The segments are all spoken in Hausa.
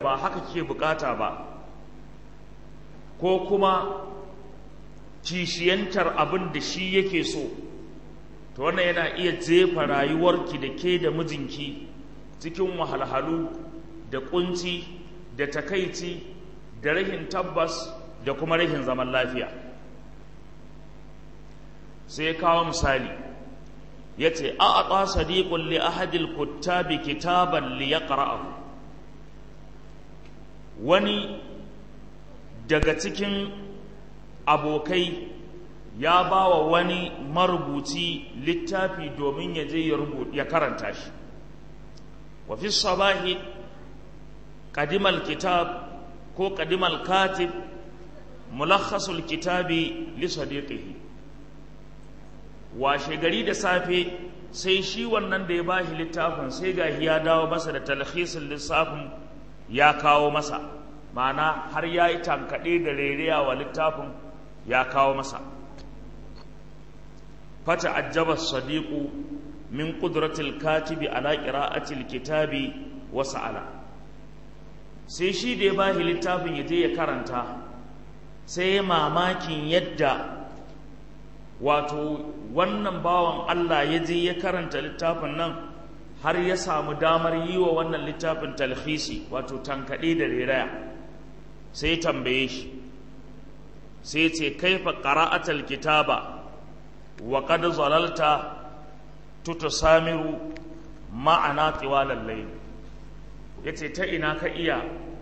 ba haka ke bukata ba ko kuma kishiyantar abin da shi yake so to wannan yana iya jefa rayuwarki da ke da mijinki cikin wahalhalu da kunci da takaici da rahin tabbas da kuma rahin zaman lafiya sai kawo misali ya ce a a ƙwa sadiƙun li ahadil kuttabi kitaban li ya wani daga cikin abokai ya ba wa wani marubuci littafi domin ya je ya karanta shi wa fi sabahi ƙadimal kitab ko ƙadimal katib mulakhasul kitabi li sadiqihi washe gari da safe sai shi wannan da ya ba shi littafin sai ga ya dawo masa da talhisin lissafin ya kawo masa ma'ana har ya yi tankaɗe da rereya wa littafin ya kawo masa fata ajjaba sadiqu min qudratil katibi ala qira'atil kitabi wa sa'ala sai shi da ya bashi littafin ya je ya karanta sai ya mamakin yadda wato wannan bawan Allah ya je ya karanta littafin nan har ya samu damar yi wa wannan littafin talhisi wato tankaɗe da reraya sai tambaye shi sai ce kaifa qara'atal kitaba wa qad zalalta tutusamiru ma'ana tiwalal layl yace ta ina ka iya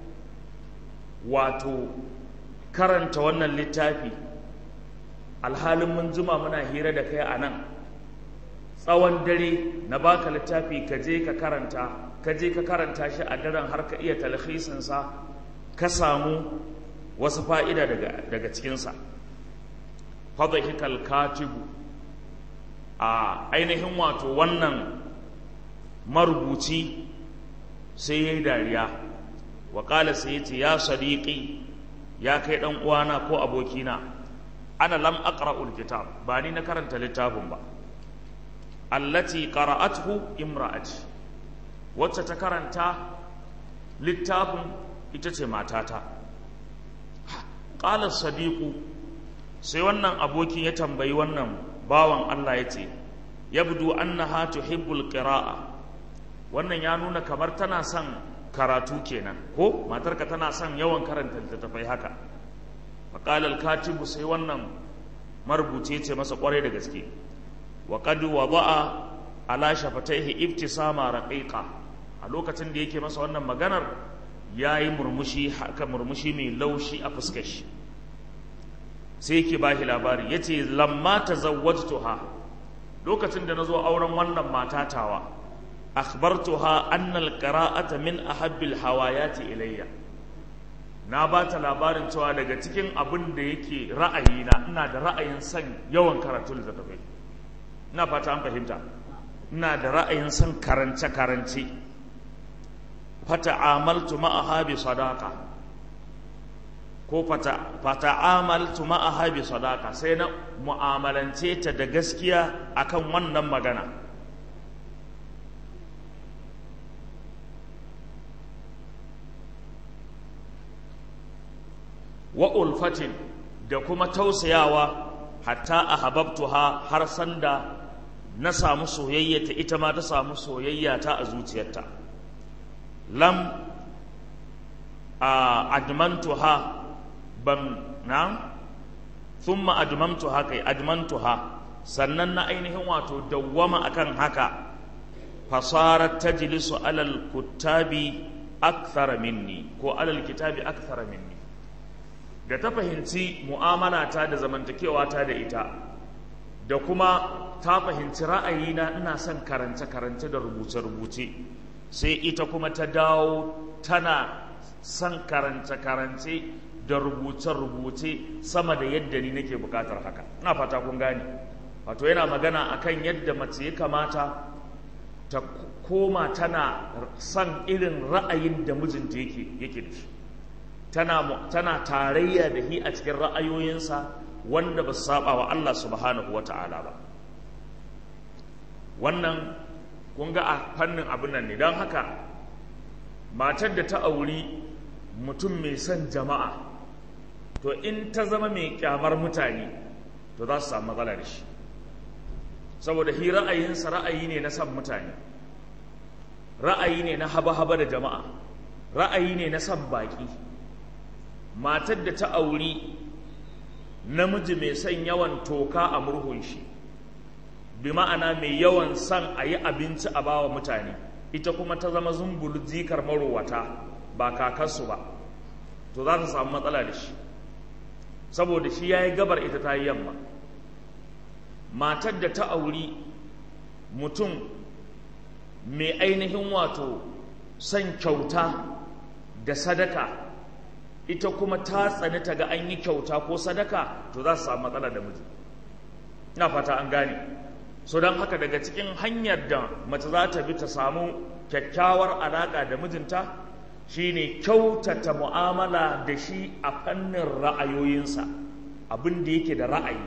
wato karanta wannan littafi alhalin mun juma muna hira da kai a nan tsawon dare na baka littafi ka je ka karanta ka je ka karanta shi a daren har ka iya talhisinsa ka samu wasu fa'ida daga, daga cikinsa fadhahikal katibu a ainihin wato wannan marubuci sai ya yi dariya waƙala sai ya ce ya sadiƙi ya kai ɗan uwana ko abokina ana lam aqra'ul kitab ba ni na karanta littafin ba allati qara'athu imra'ati wacce ta karanta littafin ita ce matata qala sadiqu sai wannan abokin ya tambayi wannan bawan Allah ya ce yabdu annaha tuhibbul qira'a wannan ya nuna kamar tana son karatu kenan ko matarka tana son yawan karanta littattafai haka faƙalar katibu sai wannan marubuce ce masa ƙwarai da gaske wa qad wada'a ala shafataihi ibtisama raqiqa a lokacin da yake masa wannan maganar yayi murmushi haka murmushi mai laushi a fuskar shi sai yake bashi labari yace lamma tazawwajtuha lokacin da nazo auren wannan matatawa akhbartuha anna alqira'ata min ahabbil hawayati ilayya na ba ta labarin cewa daga cikin abin da yake ra'ayina ina da ra'ayin son yawan karatu littattafai ina fata an fahimta ina da ra'ayin son karance karance fata amaltu ma'aha bi sadaqa ko fata fata amaltu ma'aha bi sadaqa sai na mu'amalance ta da gaskiya akan wannan magana wa ulfatin da kuma tausayawa hatta a hababtuha har sanda na samu soyayyata ita ma ta samu soyayyata a zuciyarta lam a admantuha ban na thumma admamtuha kai admantuha sannan na ainihin wato dawwama akan haka fasarat tajlisu alal kuttabi akthara minni ko alal kitabi akthara minni da ta fahimci mu'amalata da zamantakewa ta da ita da kuma ta fahimci ra'ayina ina son karance-karance da rubuce-rubuce sai ita kuma ta dawo tana son karance-karance da rubuce-rubuce sama da yadda ni nake bukatar haka ina fata kun gane wato yana magana akan yadda mace ya kamata ta koma tana son irin ra'ayin da mijinta yake yake da shi tana tana tarayya da hi a cikin ra'ayoyinsa wanda ba su saba wa Allah subhanahu wata'ala ba wannan kun ga a fannin abin nan ne don haka matar da ta auri mutum mai son jama'a to in ta zama mai kyamar mutane to za su samu matsala da shi saboda hi ra'ayinsa ra'ayi ne na son mutane ra'ayi ne na haba-haba da jama'a ra'ayi ne na son baƙi matar da ta auri namiji mai son yawan toka a murhun shi bi ma'ana mai yawan son a yi abinci a bawa mutane ita kuma ta zama zumbulu jikar marowata ba kakarsu ba to za ta samu matsala da shi saboda shi ya yi gabar ita ta yi yamma matar da ta auri mutum mai ainihin wato son kyauta da sadaka ita kuma ta tsani ta ga an yi kyauta ko sadaka to za su samu matsala da miji ina fata an gane so don haka daga cikin hanyar da mace za ta bi ta samu kyakkyawar alaƙa da mijinta shine kyautata mu'amala da shi a fannin ra'ayoyinsa abin da yake da ra'ayi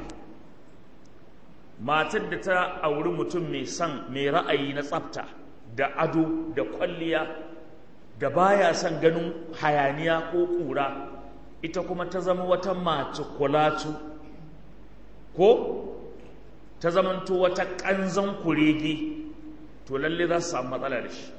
matar da ta auri mutum mai son mai ra'ayi na tsafta da ado da kwalliya da baya son ganin hayaniya ko ƙura ita kuma ta zama wata mace kulatu ko ta zamanto wata ƙanzan kurege to lalle za su samu matsala da shi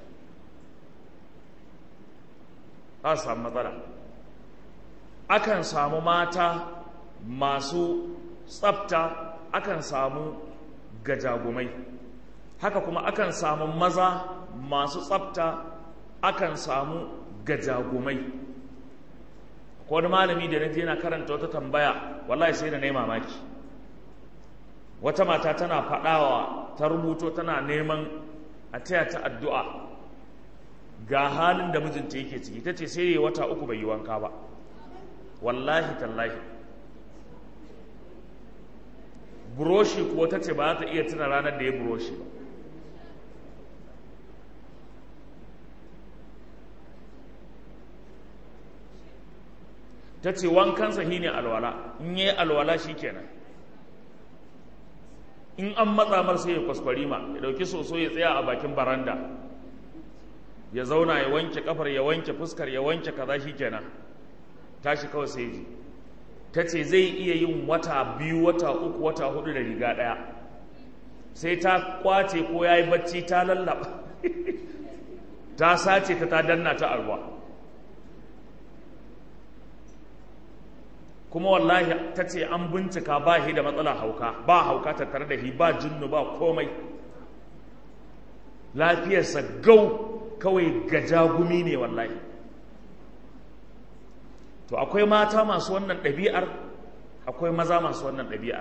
za su samu matsala akan samu mata masu tsafta akan samu gajagumai haka kuma akan samu maza masu tsafta akan samu gajagumai ko wani malami da na je na karanta wata tambaya wallahi sai da na yi mamaki wata mata tana faɗawa ta rubuto tana neman a taya ta addu'a ga halin da mijinta yake ciki ta ce sai wata uku bai yi wanka ba wallahi tallahi buroshi kuwa ta ce ba za ta iya tuna ranar da ya buroshi ba ta ce wankansa shi ne alwala in yi alwala shi kenan in an matsa mar sai ya kwaskwari ma ya dauki soso ya tsaya a bakin baranda ya zauna ya wanke kafar ya wanke fuskar ya wanke kaza shi kenan tashi kawai sai ji ta ce zai iya yin wata biyu wata uku wata hudu da riga daya sai ta kwace ko ya yi bacci ta lallaba ta sace ta ta danna ta arwa kuma wallahi ta ce an bincika ba shi da matsala hauka ba hauka tattare da shi ba jinnu ba komai lafiyarsa gau kawai gajagumi ne wallahi to akwai mata masu wannan ɗabi'ar akwai maza masu wannan ɗabi'ar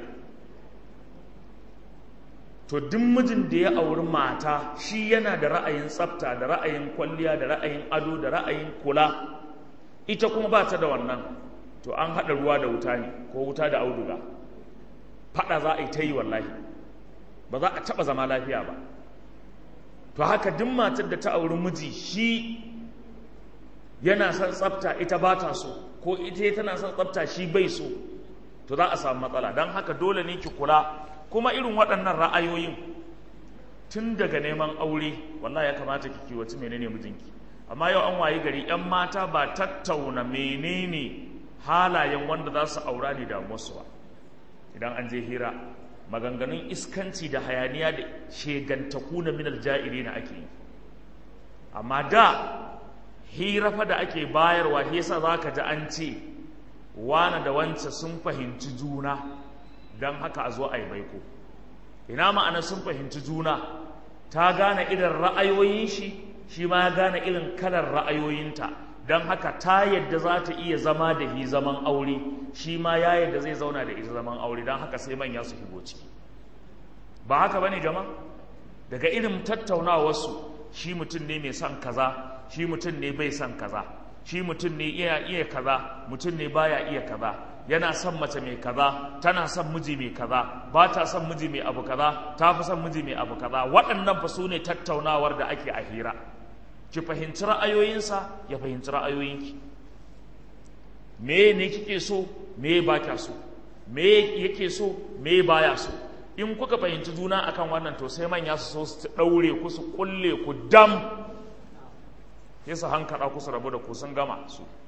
to duk mijin da ya auri mata shi yana da ra'ayin tsafta da ra'ayin kwalliya da ra'ayin ado da ra'ayin kula ita kuma ba ta da wannan to an haɗa ruwa da wuta ne ko wuta da auduga faɗa za a yi ta yi wallahi ba za a taɓa zama lafiya ba to haka duk matar da ta auri miji shi yana son tsafta ita ba ta so ko ita tana son tsafta shi bai so to za a samu matsala don haka dole ne ki kula kuma irin waɗannan ra'ayoyin tun daga neman aure wallahi ya kamata ki kiwaci menene mijinki amma yau an wayi gari 'yan mata ba tattauna menene halayen wanda za su aura ne da musu ba idan an je hira maganganun iskanci da hayaniya da shegantaku na minal ja'iri na ake yi amma da hira fa da ake bayarwa yasa za ka ji an ce wane da wance sun fahimci juna don haka a zo a yi baiko ina ma'ana sun fahimci juna ta gane irin ra'ayoyin shi shi ma ya gane irin kalar ra'ayoyinta don haka ta yadda za ta iya zama da hi zaman aure shi ma ya yadda zai zauna da ita zaman aure don haka sai manya su higo ciki ba haka bane jama daga irin tattaunawarsu shi mutum ne mai son kaza shi mutum ne bai son kaza shi mutum ne iya iya kaza mutum ne baya iya kaza yana son mace mai kaza tana son miji mai kaza ba ta son miji mai abu kaza ta fi son miji mai abu kaza waɗannan fa su ne tattaunawar da ake a hira ki fahimci ra'ayoyinsa ya fahimci ra'ayoyinki me ne kike so me ba kya so me yake so me baya so in kuka fahimci juna akan wannan to sai manya su so su daure ku su kulle ku dam sai su hankara ku su rabu da ku sun gama su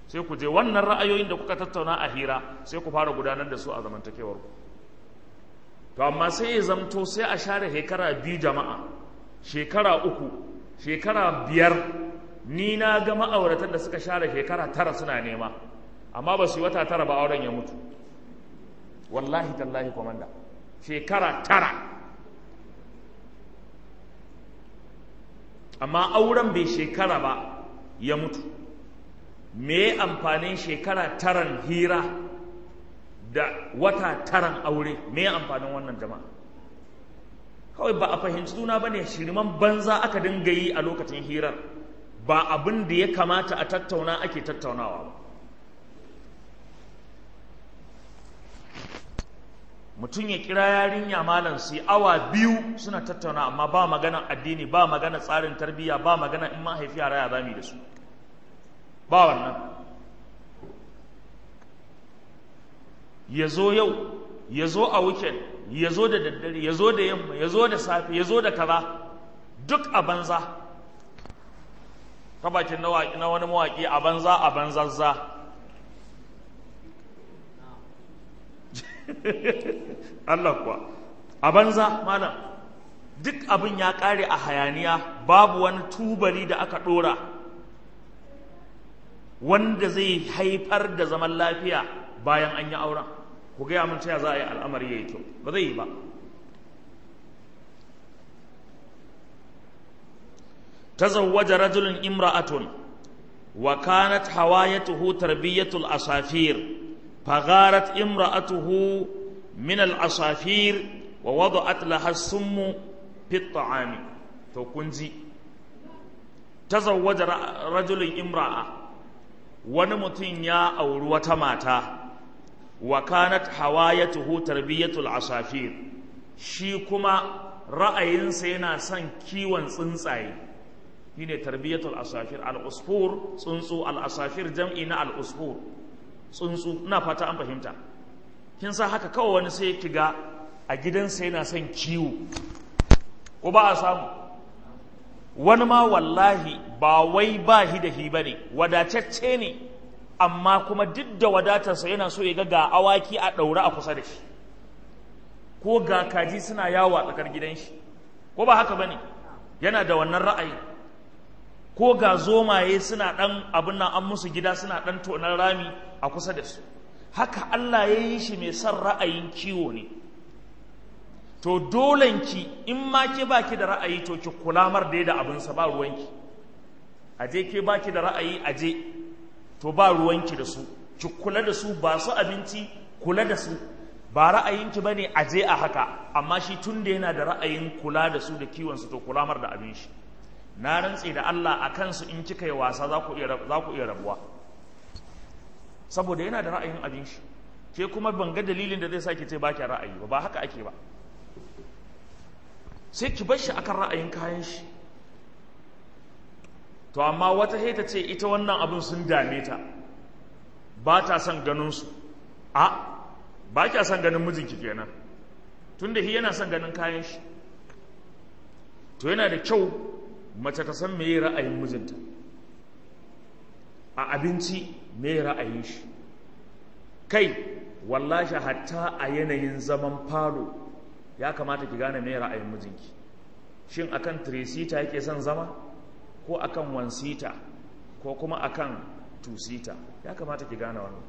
sai ku je wannan ra'ayoyin da kuka tattauna a hira sai ku fara gudanar da su a zamantakewar ku to amma sai ya zamto sai a share shekara biyu jama'a shekara uku shekara biyar ni na ga ma'auratan da suka share shekara tara suna nema amma ba su yi wata tara ba auren ya mutu wallahi tallahi komanda shekara tara amma auren bai shekara ba ya mutu me amfanin shekara taran hira da wata taran aure me amfanin wannan jama'a kawai ba a fahimci juna ba ne shirman banza aka dinga yi a lokacin hirar ba abin da ya kamata a tattauna ake tattaunawa ba mutum ya kira yarinya malam sai awa biyu suna tattauna amma ba magana addini ba magana tsarin tarbiyya ba magana in mahaifi yara ya zami da su ba wannan ya zo yau ya zo a weekend ya zo da daddare ya zo da yamma ya zo da safe ya zo da kaza duk a banza ta bakin na wani mawaƙi a banza a banzazza Allah kuwa a banza malam duk abin ya ƙare a hayaniya babu wani tubali da aka ɗora wanda zai haifar da zaman lafiya bayan an yi auren ku gaya mun ta za a yi al'amari ya yi kyau ba zai yi ba تزوج رجل امرأة وكانت هوايته تربية الأصافير فغارت امرأته من العصافير ووضعت لها السم في الطعام توكنزي تزوج رجل امرأة ونمتن يا أو وتماتا وكانت هوايته تربية العصافير شيكما رأيين سينا سن كيوان تsuntsaye shine tarbiyatul asafir al-usfur tsuntsu al-asafir jam'i na al-usfur tsuntsu ina fata an fahimta kin san haka kawai wani sai ki ga a gidansa yana son kiwo ko ba a samu wani ma wallahi ba wai ba hi da hi bane wadatacce ne amma kuma duk da wadatarsa yana so ya ga ga awaki a ɗaure a kusa da shi ko ga kaji suna yawo a tsakar gidan shi ko ba haka bane yana da wannan ra'ayi ko ga zomaye suna ɗan abin nan an musu gida suna ɗan tonar rami a kusa da su haka Allah ya yi shi mai son ra'ayin kiwo ne to dolenki in ma ke baki da ra'ayi to ki kula mar da da abinsa ba ruwanki aje ke baki da ra'ayi aje to ba ruwanki da su ki kula da su ba su abinci kula da su ba ra'ayinki bane aje a haka amma shi tun da yana da ra'ayin kula da su da kiwon su to kula mar da abin shi na rantse da Allah a kansu in kika yi wasa za ku iya rabuwa saboda yana da ra'ayin abin shi ke kuma ban ga dalilin da zai sa ki ce ba ki ra'ayi ba ba haka ake ba sai ki bar shi akan ra'ayin kayan shi to amma wata ta ce ita wannan abin sun dame ta ba ta son ganin su a ba kya son ganin mijinki kenan tunda shi yana son ganin kayan shi to yana da kyau mace ta san meye ra'ayin mijinta a abinci meye ra'ayin shi kai wallashi hatta a yanayin zaman falo ya kamata ki gane meye ra'ayin mijinki shin akan tresita yake son zama ko akan wansita ko kuma akan tusita ya kamata ki gane wannan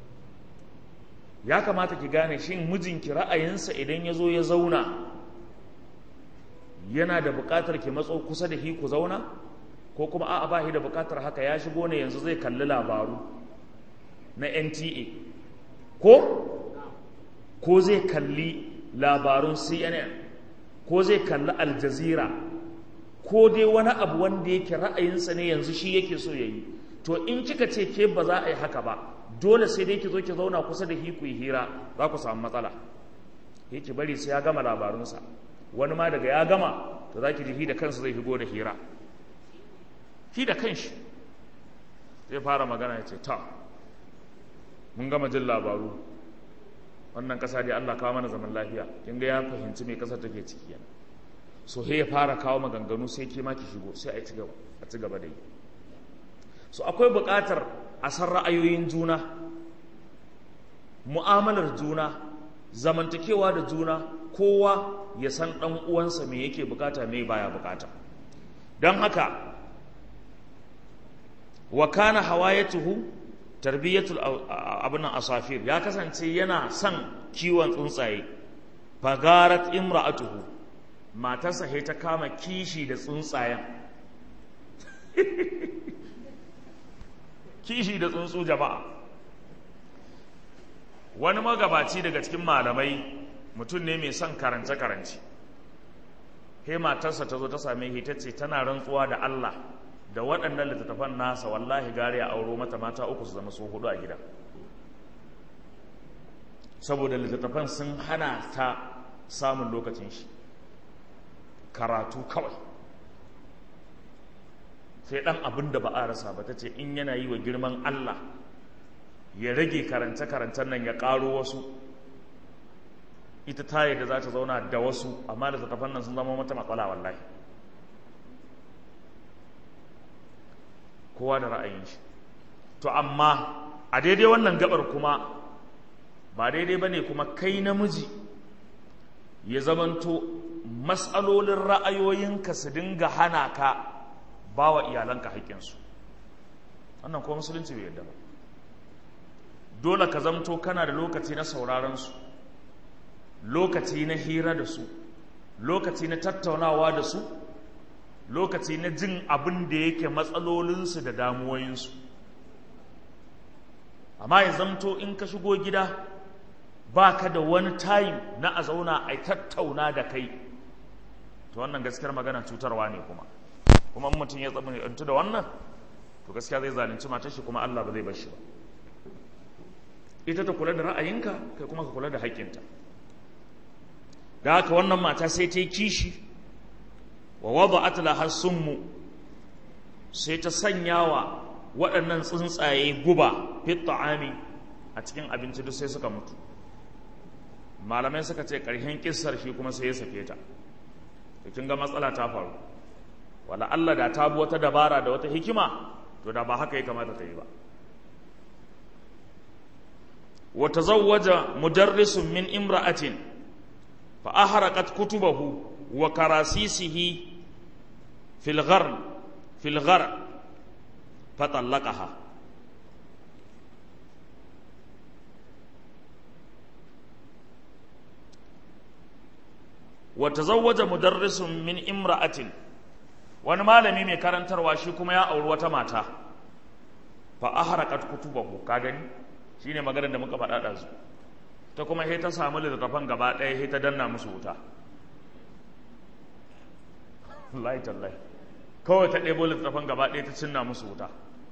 ya kamata ki gane shin mijinki ra'ayinsa idan ya zo ya zauna yana da buƙatar ki matso kusa da hi ku zauna ko kuma a'a ba shi da buƙatar haka ya shigo ne yanzu zai kalli labaru na NTA ko ko zai kalli labarun CNN ko zai kalli Al Jazeera ko dai wani abu wanda yake ra'ayinsa ne yanzu shi yake so yayi to in kika ce ke ba za a yi haka ba dole sai dai ki zo ki zauna kusa da hi ku yi hira za ku samu matsala ki bari sai ya gama labarunsa wani ma daga ya gama to za ki ji da kansa zai shigo da hira shi da kanshi zai fara magana ya ce ta mun gama jin labaru wannan ƙasa dai Allah kawo mana zaman lafiya kin ga ya fahimci me ƙasar take ciki yana so he ya fara kawo maganganu sai ke ma ki shigo sai a ci gaba a ci gaba da yi so akwai buƙatar a san ra'ayoyin juna mu'amalar juna zamantakewa da juna kowa ya san ɗan uwansa me yake bukata me baya bukata don haka wa kana hawayatuhu tarbiyatul abin asafir ya kasance yana son kiwon tsuntsaye fagarat imra'atuhu matarsa he ta kama kishi da tsuntsayen kishi da tsuntsu jama'a wani magabaci daga cikin malamai mutum ne mai son karance-karance he matarsa ta zo ta same shi ta ce tana rantsuwa da Allah da waɗannan littattafan nasa wallahi gari a auro mata mata uku su zama su hudu a gida saboda littattafan sun hana ta samun lokacin shi karatu kawai sai ɗan abin da ba a rasa ba ta ce in yana yi wa girman Allah ya rage karance-karancen nan ya ƙaro wasu ita ta yadda za ta zauna da wasu amma da littattafan nan sun zama mata matsala wallahi kowa da ra'ayin shi to amma a daidai wannan gabar kuma ba daidai ba ne kuma kai namiji ya zamanto matsalolin ra'ayoyinka su dinga hana ka ba wa iyalanka haƙƙinsu wannan kuma musulunci bai yadda ba dole ka zamto kana da lokaci na sauraronsu lokaci na hira da su lokaci na tattaunawa da su lokaci na jin abin da yake matsalolinsu da damuwoyinsu amma ya zamto in ka shigo gida ba ka da wani time na a zauna a tattauna da kai to wannan gaskiyar magana cutarwa ne kuma kuma mutum ya tsamantu da wannan to gaskiya zai zalunci matar shi kuma Allah ba zai bar shi ba ita ta kula da ra'ayinka kai kuma ka kula da haƙƙinta da haka wannan mata sai ta yi kishi wa wada'at laha summu sai ta sanya wa waɗannan tsuntsaye guba fit ta'ami a cikin abinci duk sai suka mutu malamai suka ce ƙarshen kissar shi kuma sai ya sake ta to kin ga matsala ta faru wala Allah da ta bi wata dabara da wata hikima to da ba haka ya kamata ta yi ba wa tazawwaja mudarrisun min imra'atin fa ahraqat kutubahu wa karasisihi fil gharn fil ghar fa talaqaha wa tazawwaja mudarrisun min imra'atin wani malami mai karantarwa shi kuma ya auri wata mata fa ahraqat kutubahu ka gani shine maganar da muka faɗa da su ta kuma sai ta samu littattafan gaba ɗaya sai ta danna musu wuta wallahi tallahi kawai ta ɗebo littattafan gaba ɗaya ta cinna musu wuta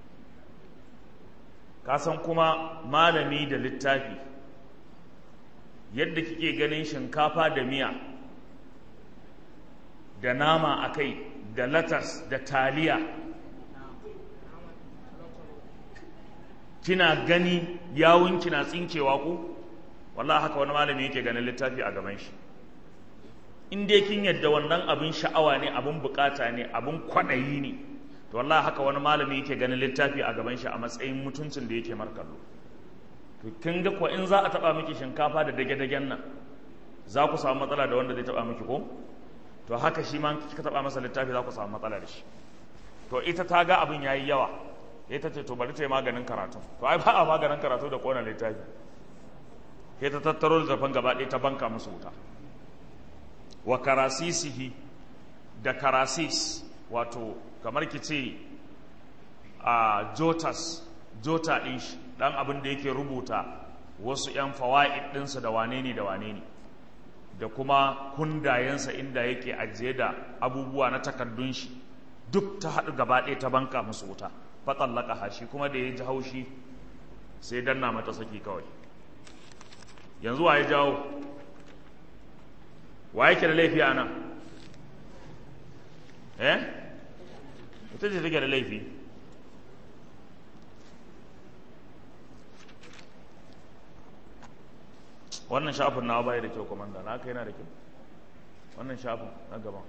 ka san kuma malami da littafi yadda kike ganin shinkafa da miya da nama a kai da latas da taliya kina gani yawun kina tsinkewa ku wallahi haka wani malami yake ganin littafi a gaban shi in dai kin yadda wannan abin sha'awa ne abin bukata ne abin kwaɗayi ne to wallahi haka wani malami yake ganin littafi a gaban shi a matsayin mutuncin da yake markallo to kin ga ko in za a taba miki shinkafa da dage-dagen nan za ku samu matsala da wanda zai taba miki ko to haka shi ma kika taba masa littafi za ku samu matsala da shi to ita ta ga abin yayi yawa ita ce to bari ta yi maganin karatu to ai ba a maganin karatu da kona littafi sai ta tattaro littafin gaba ɗaya ta banka musu wuta wa karasisihi da karasis wato kamar ki ce a jotas jota ɗin shi ɗan abin da yake rubuta wasu 'yan fawa'id ɗinsa da wane ne da wane ne da kuma kundayensa inda yake ajiye da abubuwa na takardun shi duk ta haɗu gaba ɗaya ta banka musu wuta fatsallaka hashi kuma da ya ji haushi sai danna mata saki kawai yanzu wa ya jawo wa yake da laifi a nan eh ita ce take da laifi wannan shafin na bai da kyau komanda na kai yana da kyau wannan shafin na gaban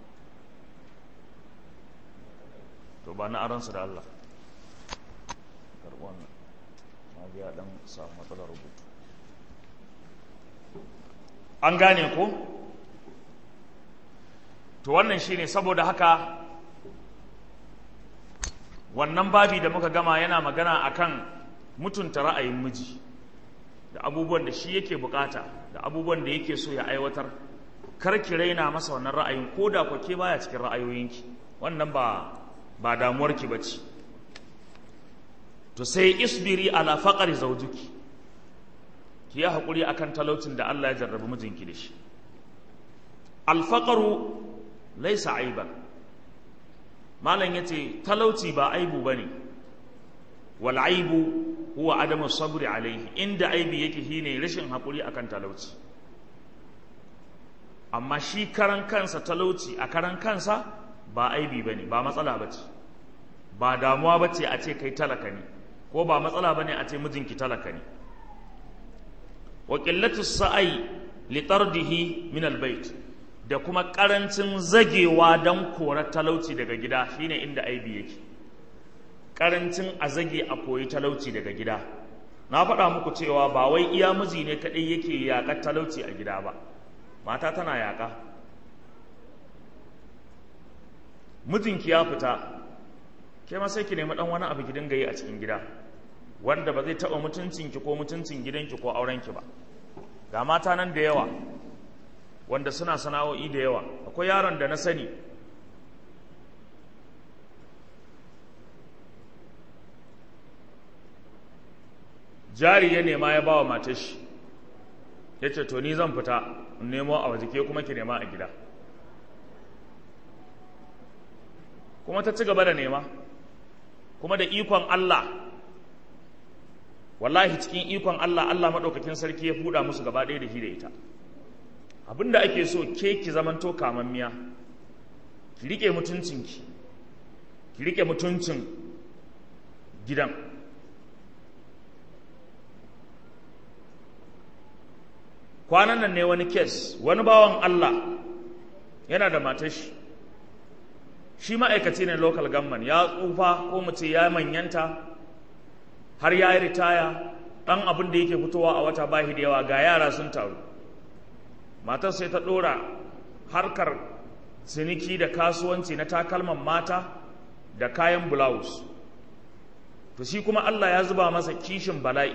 to ba na aransu da Allah karɓi wannan ya dan samu matsalar rubutu an gane ko to wannan shine saboda haka wannan babi da muka gama yana magana akan mutunta ra'ayin miji da abubuwan da shi yake bukata da abubuwan da yake so ya aiwatar kar ki raina masa wannan ra'ayin ko da kwake baya cikin ra'ayoyinki wannan ba ba damuwarki bace to sai isbiri ala faqri zawjuki ki yi hakuri akan talaucin da Allah ya jarrabi mijinki da shi alfaqru laysa aiban malam yace talauci ba aibu bane wal aibu huwa adamu sabri alaihi inda aibi yake shine rashin hakuri akan talauci amma shi karan kansa talauci a karan kansa ba aibi bane ba matsala bace ba damuwa bace a ce kai talaka ne ko ba matsala bane a ce mijinki talaka ne wa qillatu sa'i li tardihi min albayt da kuma karancin zagewa dan korar talauci daga gida shine inda aibi yake karancin a zage a koyi talauci daga gida na faɗa muku cewa ba wai iya miji ne kaɗai yake yaƙar talauci a gida ba mata tana yaƙa mijinki ya fita ke ma sai ki nemi ɗan wani abu ki dinga yi a cikin gida wanda ba zai taɓa mutuncinki ko mutuncin gidanki ko aurenki ba ga mata nan da yawa wanda suna sana'o'i da yawa akwai yaron da na sani jari ya nema ya ba wa matar shi ya ce to ni zan fita in nemo a waje ke kuma ki nema a gida kuma ta ci gaba da nema kuma da ikon Allah wallahi cikin ikon Allah Allah maɗaukakin sarki ya fuda musu gaba ɗaya da shi da ita abinda ake so ke ki zamanto kamammiya ki riƙe mutuncinki ki riƙe mutuncin gidan kwanan nan ne wani kes wani bawan Allah yana da matashi shi ma'aikaci ne local government ya tsufa ko mu ce ya manyanta har ya yi ritaya ɗan abin da yake fitowa a wata bahi da yawa ga yara sun taru matar sai ta ɗora harkar ciniki da kasuwanci na takalman mata da kayan blouse to shi kuma Allah ya zuba masa kishin bala'i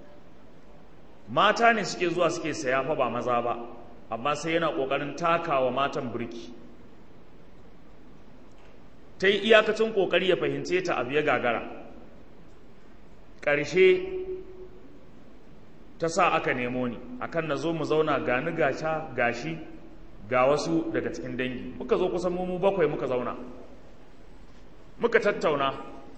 mata ne suke zuwa suke saya fa ba maza ba amma sai yana ƙoƙarin takawa matan birki ta yi iyakacin ƙoƙari ya fahimce ta abu ya gagara ƙarshe ta sa aka nemo ni akan na zo mu zauna gani gasha gashi ga wasu daga cikin dangi muka zo kusan mu bakwai muka zauna muka tattauna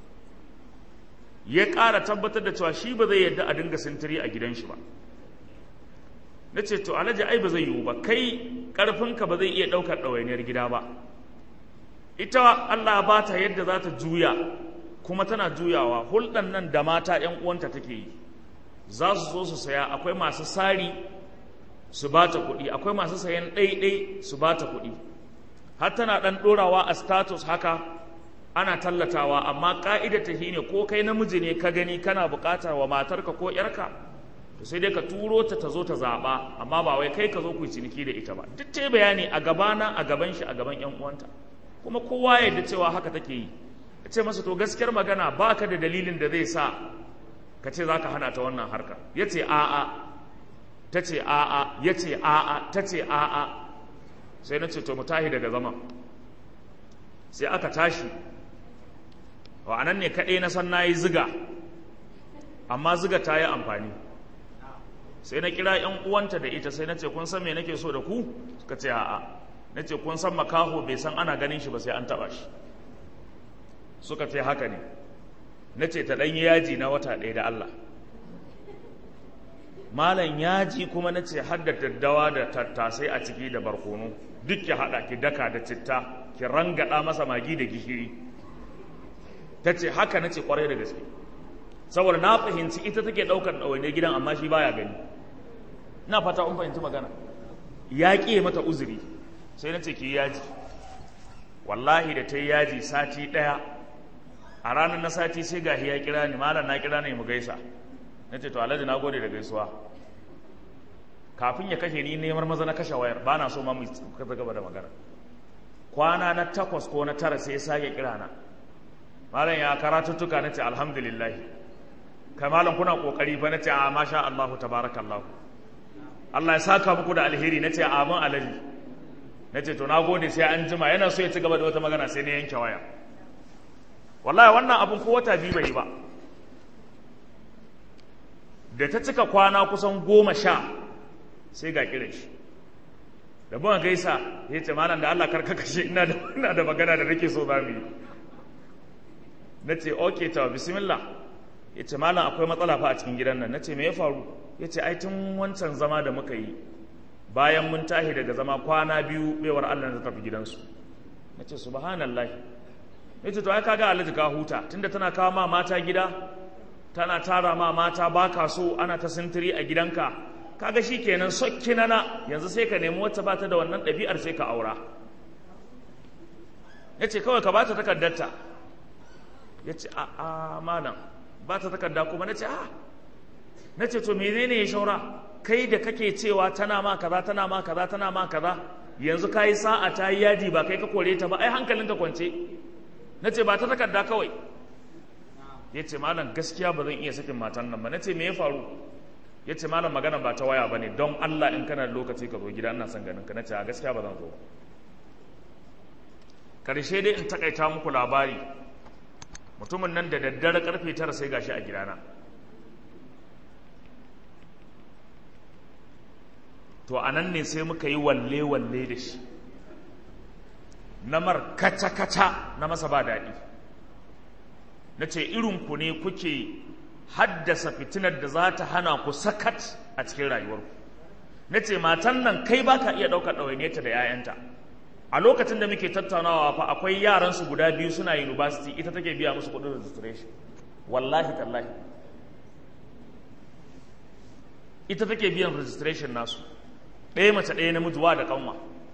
ya ƙara tabbatar da cewa shi ba zai yadda a dinga sintiri a gidan shi ba na ce to alhaji ai ba zai yiwu ba kai ƙarfinka ba zai iya ɗaukar ɗawainiyar gida ba ita Allah ba ta yadda za ta juya kuma tana juyawa hulɗan nan da mata ‘yan uwanta take yi za su zo su saya akwai masu sari su ba ta kuɗi akwai masu sayan ɗaiɗai su ba ta kuɗi har tana ɗan ɗorawa a status haka ana tallatawa amma ƙa'idar ta ne ko kai namiji ne ka gani kana buƙatar wa matarka ko ‘yarka to sai dai ka turo ta ta zo ta zaɓa amma ba wai kai ka zo ku yi ciniki da ita ba duk ta bayani a gabana a gaban shi a gaban ‘yan uwanta kuma kowa ya yarda cewa haka take yi ka ce masa to gaskiyar magana ba ka da dalilin da zai sa ka ce za ka hana ta wannan harka ya ce a'a ta ce a'a ya ce a'a ta ce a'a sai na ce to mu tahi daga zaman sai aka tashi wa anan ne kaɗai na san na yi ziga amma ziga ta yi amfani sai na kira ‘yan uwanta da ita sai na ce kun san me nake so da ku suka ce a'a na ce kun san makaho bai san ana ganin shi ba sai an taɓa shi suka ce haka ne na ce ta ɗanyi yaji na wata ɗaya da Allah malam yaji kuma na ce har da daddawa da tattasai a ciki da barkono duk ki haɗa ki daka da citta ki rangaɗa masa magi da gishiri ta ce haka na ce ƙwarai da gaske saboda na fahimci ita take ɗaukar ɗawainiyar gidan amma shi baya gani na fata un fahimci magana ya ƙi mata uzuri sai na ce ki yaji wallahi da ta yi yaji sati ɗaya a ranar na sati sai gahi ya kira ni malam na kira ne mu gaisa na ce to alhaji na gode da gaisuwa kafin ya kashe ni neman maza na kashe wayar ba na so ma mu kaza gaba da magana kwana na takwas ko na tara sai ya sake kira na malam ya karatuttuka na ce alhamdulillah kai malam kuna kokari fa na ce a masha Allahu tabarakallahu Allah ya saka muku da alheri na ce amin alaji na ce to na gode sai an jima yana so ya ci gaba da wata magana sai na yanke waya wallahi wannan abun ko wata biyu bai ba da ta cika kwana kusan goma sha sai ga kiran shi da ban gaisa ya ce malam da Allah karka kashe ina da ina da magana da nake so zamu yi na ce okay ta bismillah ya ce malam akwai matsala fa a cikin gidan nan na ce me ya faru ya ce ai tun wancan zama da muka yi bayan mun tahi daga zama kwana biyu baiwar Allah ta tafi gidansu na ce subhanallahi ya ce to ai kaga alhaji ka huta tunda tana kawo ma mata gida tana tara ma mata baka so ana ta sintiri a gidanka kaga shi kenan sokki nana yanzu sai ka nemi wacce bata da wannan ɗabi'ar sai ka aura ya ce kawai ka bata takardarta ya ce a a malam ba ta takarda kuma na ce a na ce to menene ya shaura kai da kake cewa tana ma kaza tana ma kaza tana ma kaza yanzu ka yi sa'a ta yi yadi ba kai ka kore ta ba ai hankalinka kwance na ce ba ta takarda kawai ya ce malam gaskiya ba zan iya sakin matan nan ba na ce me ya faru ya ce malam magana ba ta waya ba ne don Allah in kana da lokaci ka zo gida ina son ganin ka na ce a gaskiya ba zan zo karshe dai in takaita muku labari mutumin nan da daddare karfe tara sai gashi a gidana to a nan ne sai muka yi walle-walle da shi namar kaca-kaca na masa ba daɗi na ce irinku ne kuke haddasa fitinar da za ta hana ku sakat a cikin rayuwarku na ce matan nan kai ba ka iya ɗaukar ɗawainiyarta da 'ya'yanta a lokacin da muke tattaunawa fa akwai yaransu guda biyu suna university ita take biya musu kuɗin registration wallahi tallahi ita take biyan registration nasu ɗaya mace ɗaya namiji wa da kanwa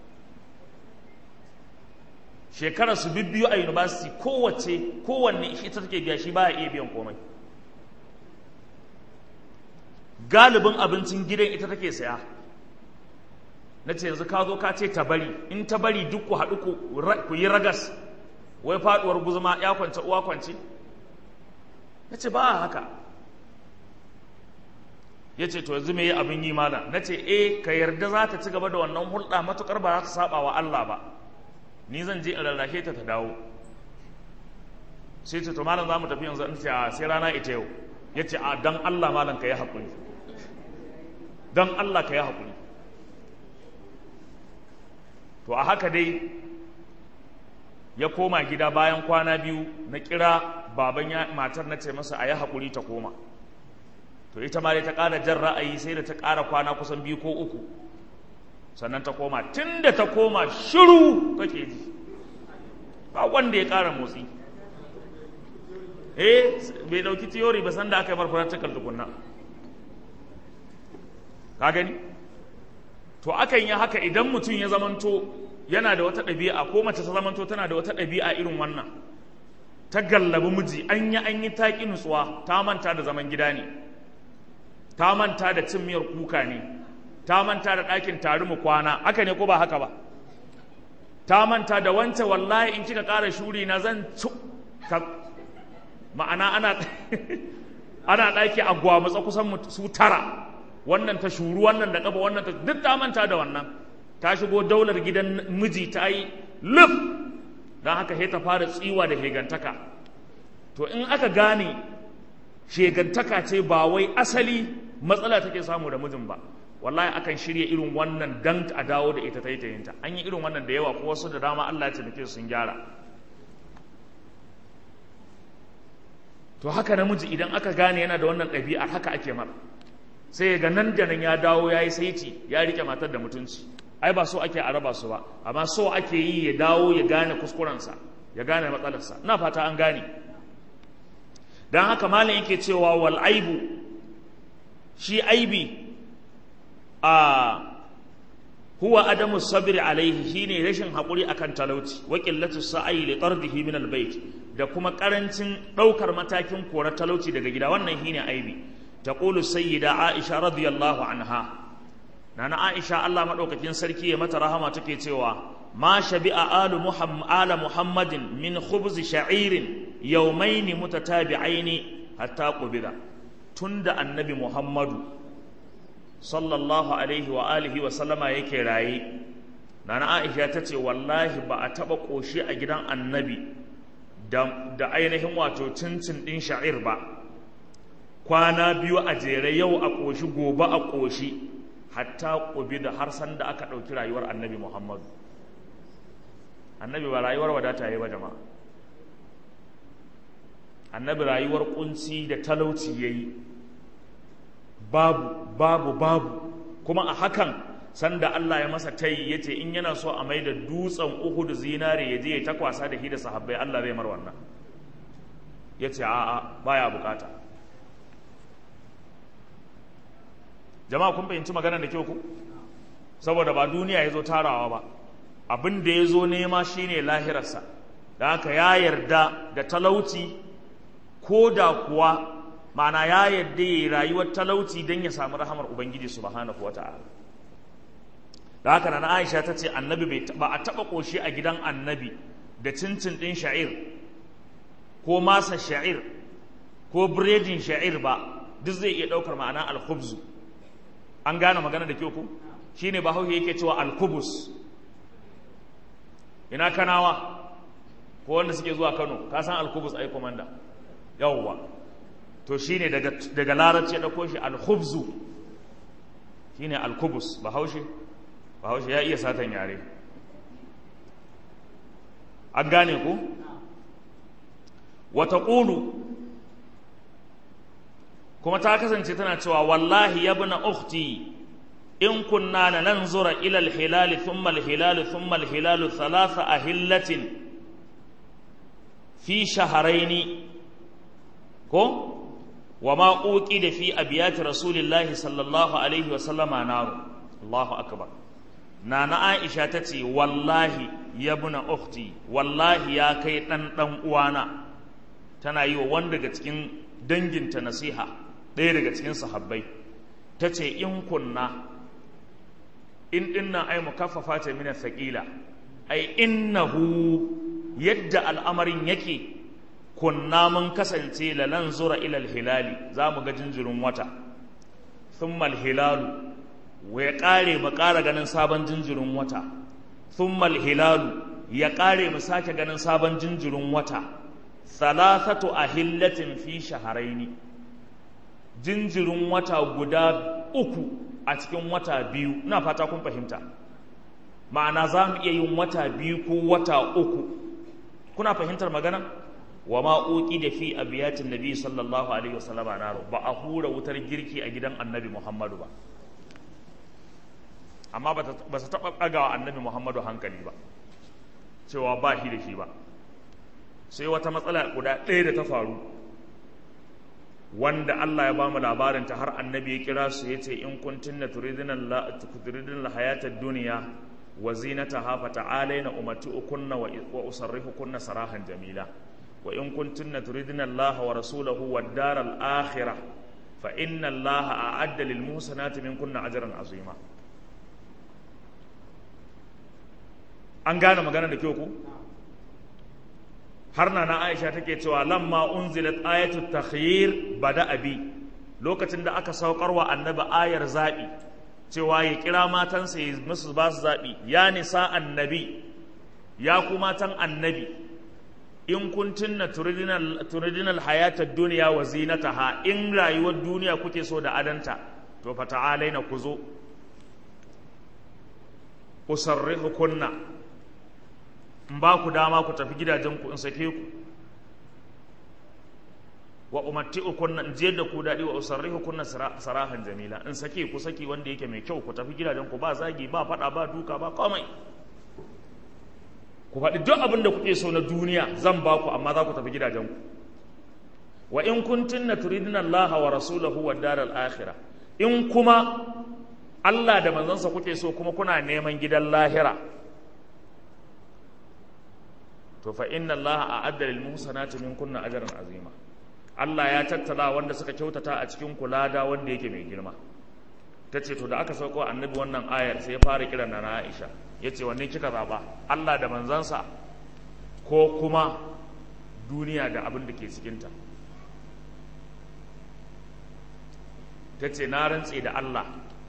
shekarar su bibbiyu a university kowace kowanne ita take biya shi baya iya biyan komai galibin abincin gidan ita take saya na ce yanzu ka zo ka ce ta bari in ta bari duk ku haɗu ku yi ragas wai faɗuwar guzuma ya kwance uwa kwance na ce ba haka ya ce to yanzu me abin yi mana na ce eh ka yarda za ta ci gaba da wannan hulɗa matuƙar ba za ta saba wa Allah ba ni zan je in rarrashe ta ta dawo sai ce to malam za mu tafi yanzu in ce a sai rana ita yau ya ce a dan Allah malam ka yi haƙuri dan Allah ka yi haƙuri to a haka dai ya koma gida bayan kwana biyu na kira baban matar na ce masa a yi haƙuri ta koma to ita ma dai ta ƙara jan ra'ayi sai da ta ƙara kwana kusan biyu ko uku sannan ta koma tun da ta koma shiru kake ji ba wanda ya ƙara motsi eh bai ɗauki tiyori ba sanda aka yi mar practical tukunna ka gani to akan yi haka idan mutum ya zamanto yana da wata ɗabi'a ko mace ta zamanto tana da wata ɗabi'a irin wannan ta gallabi miji an yi an yi taƙi nutsuwa ta manta da zaman gida ne ta manta da cin miyar kuka ne ta manta da ɗakin tari mu kwana haka ne ko ba haka ba ta manta da wance wallahi in kika ƙara shuri na zan ci ma'ana ana ana ɗaki a gwamutsa kusan su tara wannan ta shuru wannan da ƙafa wannan ta duk ta manta da wannan ta shigo daular gidan miji ta yi luf don haka sai ta fara tsiwa da hegantaka to in aka gane shegantaka ce ba wai asali matsala take samu da mijin ba wallahi akan shirya irin wannan dan a dawo da ita taitayinta an yi irin wannan da yawa ko wasu da dama Allah ya taimake sun gyara to haka namiji idan aka gane yana da wannan ɗabi'ar haka ake mara sai ga nan da nan ya dawo ya yi saiti ya rike matar da mutunci ai ba so ake a raba su ba amma so ake yi ya dawo ya gane kuskurensa ya gane matsalarsa ina fata an gane don haka malam yake cewa wal aibu shi aibi a huwa adamu sabri alaihi shine rashin haƙuri akan talauci wa qillatu sa'i li tardihi min albayt da kuma karancin ɗaukar matakin kora talauci daga gida wannan shine aibi taqulu sayyida aisha radiyallahu anha nana aisha Allah madaukakin sarki ya mata rahama take cewa ma shabi'a alu muhammad ala muhammadin min khubz sha'irin yawmayn mutatabi'aini hatta qubida tunda annabi muhammadu sallallahu alaihi wa alihi wa sallama yake raye nana aisha ta ce wallahi ba a taba koshi a gidan annabi da ainihin wato cincin din sha'ir ba kwana biyu a jere yau a koshi gobe a koshi hatta ƙubi da har san da aka ɗauki rayuwar annabi muhammadu annabi ba rayuwar wadata ya ba jama'a annabi rayuwar ƙunci da talauci ya yi babu babu babu kuma a hakan sanda Allah ya masa tayi ya ce in yana so a mai da dutsen uhudu zinare ya je ya takwasa da shi da sahabbai Allah zai mar wannan ya ce a'a baya bukata jama'a kun fahimci maganar da kyau ku saboda ba duniya ya zo tarawa ba abin da ya zo nema shine lahirarsa da haka ya yarda da talauci ko da kuwa ma'ana ya yarda ya yi rayuwar talauci don ya samu rahamar ubangiji subhanahu wa ta'ala da haka na aisha ta ce annabi ba a taɓa ƙoshi a gidan annabi da cincin ɗin sha'ir ko masa sha'ir ko biredin sha'ir ba duk zai iya ɗaukar ma'ana alkhubzu an gane magana da kyau ku shi ne bahaushe yake cewa alkubus ina kanawa ko wanda suke zuwa kano ka san alkubus ai komanda yawwa to shi ne daga larabci ya ɗauko shi alkhubzu shi ne alkubus bahaushe bahaushe ya iya satan yare an gane ku wata ƙulu kuma ta kasance tana cewa wallahi ya bi na ukhti in kunna na nan zura ilal hilali thumma hilali thumma hilali thalatha ahillatin fi shaharaini ko wa ma da fi abiyati rasulillahi sallallahu alaihi wa sallama naru Allahu akbar nana Aisha ta ce wallahi ya bi na ukhti wallahi ya kai dan dan uwana tana yi wa wanda daga cikin danginta nasiha ɗaya daga cikin sahabbai ta ce in kunna in dinnan ai mukaffafa ta mina thaqila ai innahu yadda al'amarin yake kunna mun kasance lalan zura ilal hilali za mu ga jinjirin wata thumma hilalu wa ya ƙare mu ƙara ganin sabon jinjirin wata thumma hilalu ya ƙare mu sake ganin sabon jinjirin wata thalathatu ahillatin fi shaharaini jinjirin wata guda uku a cikin wata biyu na fata kun fahimta ma'ana za mu iya yin wata biyu ko wata uku kuna fahimtar magana wa ma uqi da fi abiyatin nabi sallallahu alaihi wasallama naro ba a hura wutar girki a gidan annabi muhammadu ba amma ba su taɓa ɗagawa annabi muhammadu hankali ba cewa ba shi da shi ba sai wata matsala guda ɗaya da ta faru wanda Allah ya ba mu labarin ta har annabi ya kira su ya ce in kuntum na turidin hayatar duniya wa zinataha fa ta'alaina umati'ukunna wa usarrihukunna sarahan jamila wa in kuntum na turidin Allah wa rasulahu wad daral akhirah fa inna Allah a'adda lil muhsanati minkunna ajran azima an gane magana da kyau ku har na na Aisha take cewa lamma unzilat ayatu takhyir bada abi lokacin da aka saukar wa annabi ayar zabi cewa ya kira matansa ya musu ba su zabi ya nisa annabi ya ku matan annabi in kuntunna turidinal turidinal hayatad dunya wa zinataha in rayuwar duniya kuke so da adanta to fa ta'alaina ku zo usarrihukunna in ba ku dama ku tafi gidajenku in sake ku wa umatti'ukunna in jiyar da ku daɗi wa usarrihukunna sarahan jamila in sake ku saki wanda yake mai kyau ku tafi gidajenku ba zagi ba faɗa ba duka ba komai ku faɗi duk abin da kuke so na duniya zan ba ku amma za ku tafi gidajenku wa in kuntunna turidina Allah wa rasulahu wa daral akhirah in kuma Allah da manzansa kuke so kuma kuna neman gidan lahira to fa inna Allah a'adda lil muhsanati minkunna ajran azima Allah ya tattala wanda suka kyautata a cikin kulada wanda yake mai girma ta ce to da aka sauko annabi wannan ayar sai ya fara kiran na Aisha ya ce wanne kika zaɓa Allah da manzansa ko kuma duniya da abin da ke cikinta ta ce na rantse da Allah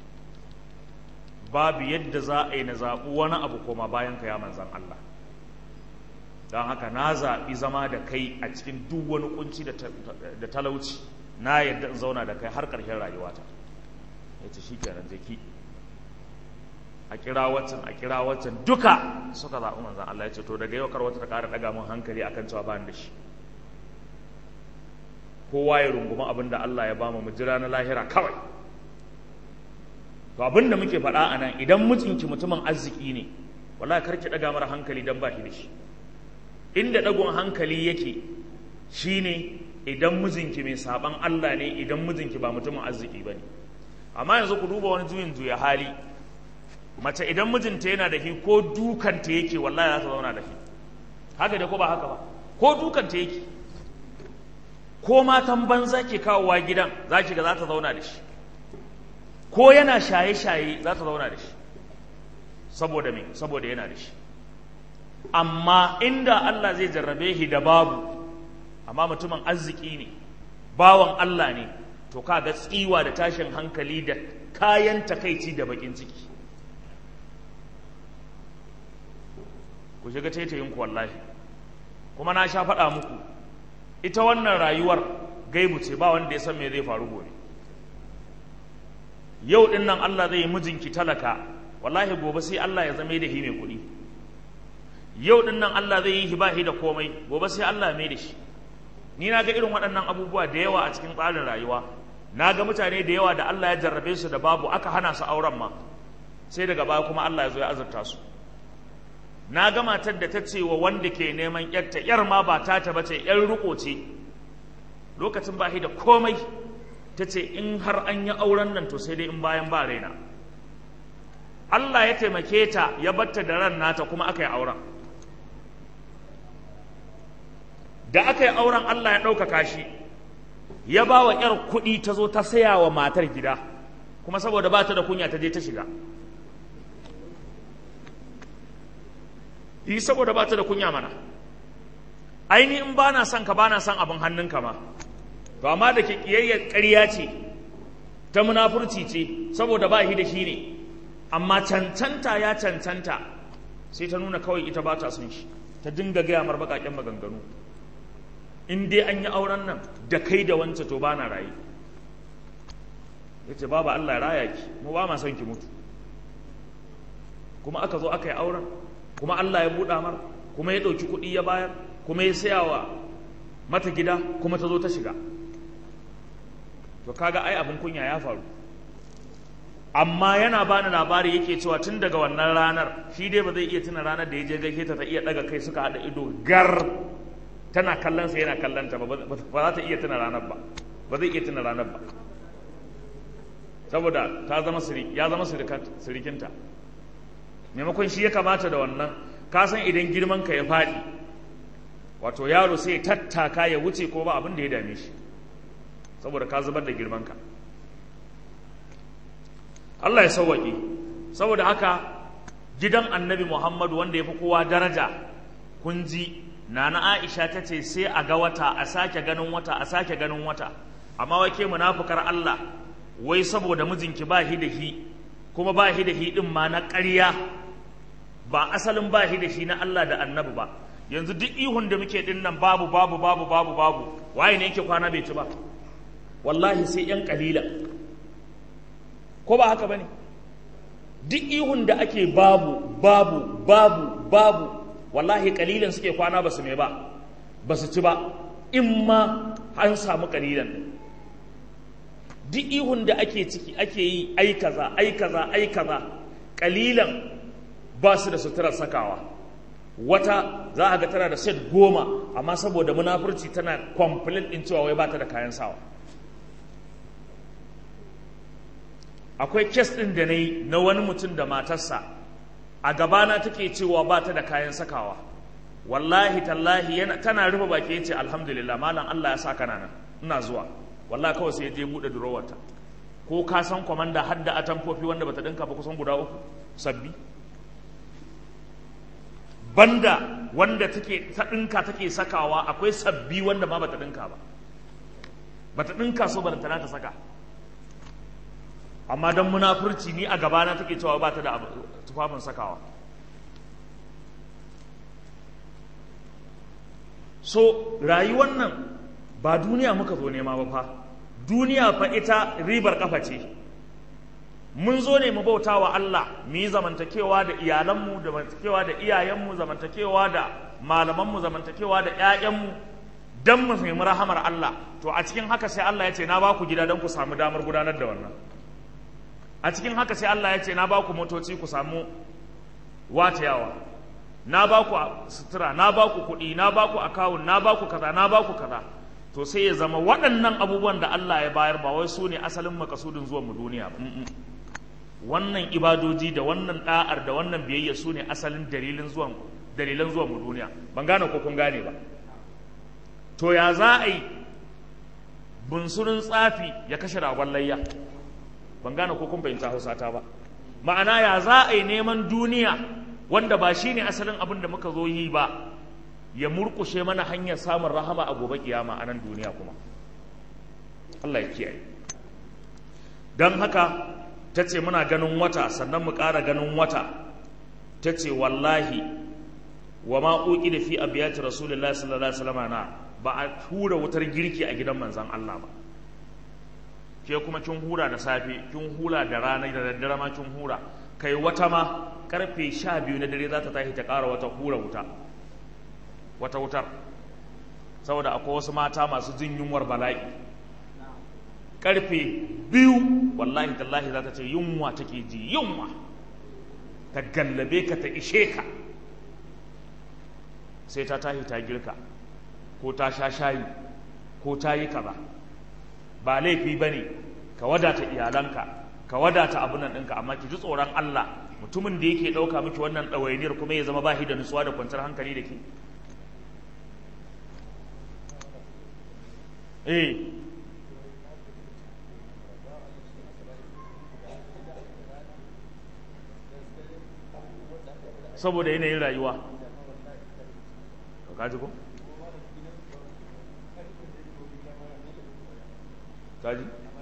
babu yadda za a yi na zaɓi wani abu koma bayan ka ya manzan Allah don haka na zaɓi zama da kai a cikin duk wani kunci da talauci na yadda in zauna da kai har ƙarshen rayuwata ya ce shi kenan jeki a kira waccan a kira waccan duka suka zaɓi manzan Allah ya ce to daga yau kar wata ta ƙara ɗaga min hankali akan cewa ba da shi kowa ya runguma abin da Allah ya ba mu jira na lahira kawai to abin da muke faɗa a nan idan mijinki mutumin arziki ne wallahi kar ki ɗaga mara hankali dan ba shi da shi inda ɗagon hankali yake shine idan mijinki mai saban Allah ne idan mijinki ba mutumin arziki ba ne amma yanzu ku duba wani juyin juya hali mace idan mijinta yana da shi ko dukanta yake wallahi za ta zauna da shi haka da ko ba haka ba ko dukanta yake ko matan banza ke kawowa gidan za ki ga za ta zauna da shi ko yana shaye-shaye za ta zauna da shi saboda me saboda yana da shi amma inda Allah zai jarrabe shi da babu amma mutumin arziki ne bawan Allah ne to ka ga tsiwa da tashin hankali da kayan takaici da bakin ciki ku shiga taitayin ku wallahi kuma na sha faɗa muku ita wannan rayuwar gaibu ce ba wanda ya san me zai faru gobe yau din nan Allah zai yi mijinki talaka wallahi gobe sai Allah ya zame da shi mai kuɗi yau din nan Allah zai yi hibahi da komai gobe sai Allah mai da shi ni na ga irin waɗannan abubuwa da yawa a cikin tsarin rayuwa na ga mutane da yawa da Allah ya jarrabe su da babu aka hana su auren ma sai daga baya kuma Allah ya zo ya azurta su na ga matar da ta ce wa wanda ke neman yarta yar ma ba ta ta bace yar riko ce lokacin ba da komai ta ce in har an yi auren nan to sai dai in bayan ba raina Allah ya taimake ta ya batta da ran nata kuma aka yi auren da aka yi auren Allah ya ɗaukaka shi ya ba wa ‘yar kuɗi ta zo ta saya wa matar gida kuma saboda ba ta da kunya ta je ta shiga yi saboda ba ta da kunya mana aini in ba na son ka ba na son abin hannunka ma to amma da ke ƙiyayyar ƙarya ce ta munafurci ce saboda ba shi da shi ne amma cancanta ya cancanta sai ta nuna kawai ita ba ta son shi ta dinga gaya mar baƙaƙen maganganu in dai an yi auren nan da kai da wance to ba na rayu ya ce babu Allah ya raya ki mu ba ma son ki mutu kuma aka zo aka yi auren kuma Allah ya buɗa mar kuma ya ɗauki kuɗi ya bayar kuma ya saya wa mata gida kuma ta zo ta shiga to kaga ai abin kunya ya faru amma yana bani labari yake cewa tun daga wannan ranar shi dai ba zai iya tuna ranar da ya je gaishe ta ta iya daga kai suka haɗa ido gar tana kallon sa yana kallon ta ba za ta iya tuna ranar ba ba zai iya tuna ranar ba saboda ta zama ya zama sirikinta maimakon shi ya kamata da wannan ka san idan girman ka ya faɗi wato yaro sai ya tattaka ya wuce ko ba abin da ya dame shi saboda ka zubar da girman ka Allah ya sauwaƙe saboda haka gidan annabi Muhammadu wanda ya fi kowa daraja kun ji nana Aisha ta ce sai a ga wata a sake ganin wata a sake ganin wata amma wai ke munafukar Allah wai saboda mijinki ba shi da shi kuma ba shi da shi din ma na ƙarya ba asalin ba shi da shi na Allah da annabi ba yanzu duk ihun da muke din nan babu babu babu babu babu waye ne yake kwana bai ci ba wallahi sai yan kalila ko ba haka bane duk ihun da ake babu babu babu babu wallahi kalilan suke kwana ba su me ba ba su ci ba in ma an samu kalilan duk ihun da ake ciki ake yi ai kaza ai kaza ai kaza kalilan ba su da suturar sakawa wata za a ga tana da set goma amma saboda munafurci tana complain din cewa wai ba ta da kayan sawa akwai kes ɗin da na yi na wani mutum da matarsa a gabana take cewa ba ta da kayan sakawa wallahi tallahi yana tana rufe baki yace alhamdulillah malam Allah ya sa kana nan ina zuwa wallahi kawai sai ya je buɗe durowarta ko ka san kwamanda har da atamfofi wanda bata ɗinka ba kusan guda uku sabbi banda wanda take ta ɗinka take sakawa akwai sabbi wanda ma bata ɗinka ba bata ɗinka so ba ta saka amma don munafurci ni a gabana take cewa ba ta da tufafin sakawa so rayuwar nan ba duniya muka zo nema ba fa duniya fa ita ribar kafa ce mun zo ne mu bauta wa Allah mu yi zamantakewa da iyalanmu zamantakewa da iyayenmu zamantakewa da malamanmu zamantakewa da 'ya'yanmu don mu nemi rahamar Allah to a cikin haka sai Allah ya ce na ba ku gida don ku samu damar gudanar da wannan a cikin haka sai Allah ya ce na ba ku motoci ku samu watayawa na ba ku sutura na ba ku kuɗi na ba ku akawun na ba ku kaza na ba ku kaza to sai ya zama waɗannan abubuwan da Allah ya bayar ba wai su ne asalin makasudin zuwan mu duniya ba wannan ibadoji da wannan da'ar da wannan biyayya su ne asalin dalilin zuwan dalilan zuwan mu duniya ban gane ko kun gane ba to ya za a yi bunsurin tsafi ya kashe ragon layya ban gane ko kun fahimta hausa ta ba ma'ana ya za a yi neman duniya wanda ba shi ne asalin abin da muka zo yi ba ya murkushe mana hanyar samun rahama a gobe kiyama a nan duniya kuma Allah ya kiyaye don haka ta ce muna ganin wata sannan mu ƙara ganin wata ta ce wallahi wa ma'uƙi da fi abiyati rasulullah sallallahu alaihi wasallam na ba a hura wutar girki a gidan manzan Allah ba ke kuma kin hura da safe kin hura da rana da daddare ma kin hura kai wata ma karfe sha biyu na dare za ta tashi ta ƙara wata hura wuta wata wutar saboda akwai wasu mata masu jin yunwar bala'i karfe biyu wallahi tallahi za ta ce yunwa take ji yunwa ta gallabe ka ta ishe ka sai ta tashi ta girka ko ta sha shayi ko ta yi kaza ba laifi ba ne ka wadata iyalanka ka wadata abin nan ɗinka amma ki ji tsoron Allah mutumin da yake ɗauka miki wannan ɗawainiyar kuma ya zama bashi da nutsuwa da kwanciyar hankali da ke eh saboda yanayin rayuwa ka ji ko? kaji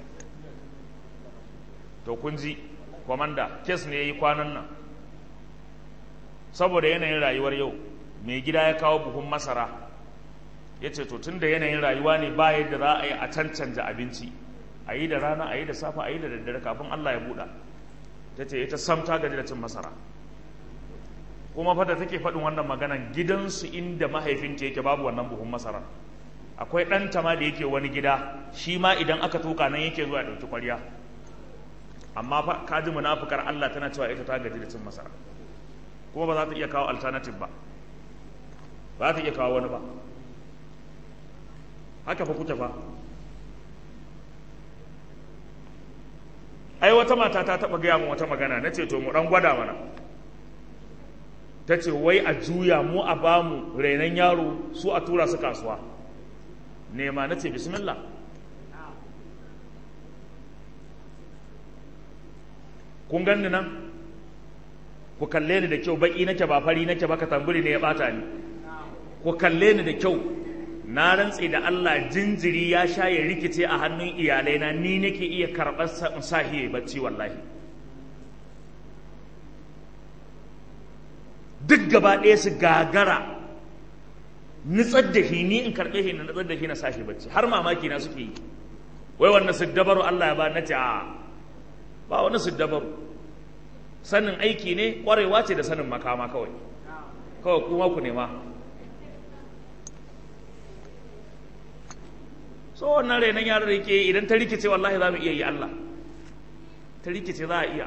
to kun ji kwamanda kes ne ya yi kwanan nan saboda yanayin rayuwar yau mai gida ya kawo buhun masara ya ce to tun da yanayin rayuwa ne ba yadda za a yi a cancanta abinci a yi da rana a yi da safa a yi da daddare kafin allah ya buɗa ta ce ita sam ta gaji da cin masara kuma fata take faɗin wannan maganan gidansu inda mahaifinta yake babu wannan buhun masara akwai ɗanta ma da yake wani gida shi ma idan aka tuka nan yake zuwa ɗauki kwarya amma fa kaji munafukar Allah tana cewa ita ta gaji da cin masara kuma ba za ta iya kawo alternative ba ba za ta iya kawo wani ba haka fa kuke fa ai wata mata ta taɓa gaya min wata magana na ce to mu ɗan gwada mana ta ce wai a juya mu a bamu rainon yaro su a tura su kasuwa nema na ce bismillah kun ganni nan ku kalle ni da kyau baki nake ba fari nake ba ka tamburi ne ya bata ni ku kalle ni da kyau na rantse da Allah jinjiri ya sha ya rikice a hannun iyalaina ni nake iya karɓar sahiye bacci wallahi duk gaba ɗaya su gagara nutsar da shi ni in karɓe shi na nutsar da shi na sashi bacci har mamaki na suke yi wai wannan siddabaru Allah ya ba na ce a ba wani siddabaru sanin aiki ne ƙwarewa ce da sanin makama kawai kawai kuma ku nema so wannan renon yaran da yake idan ta rikice wallahi za mu iya yi Allah ta rikice za a iya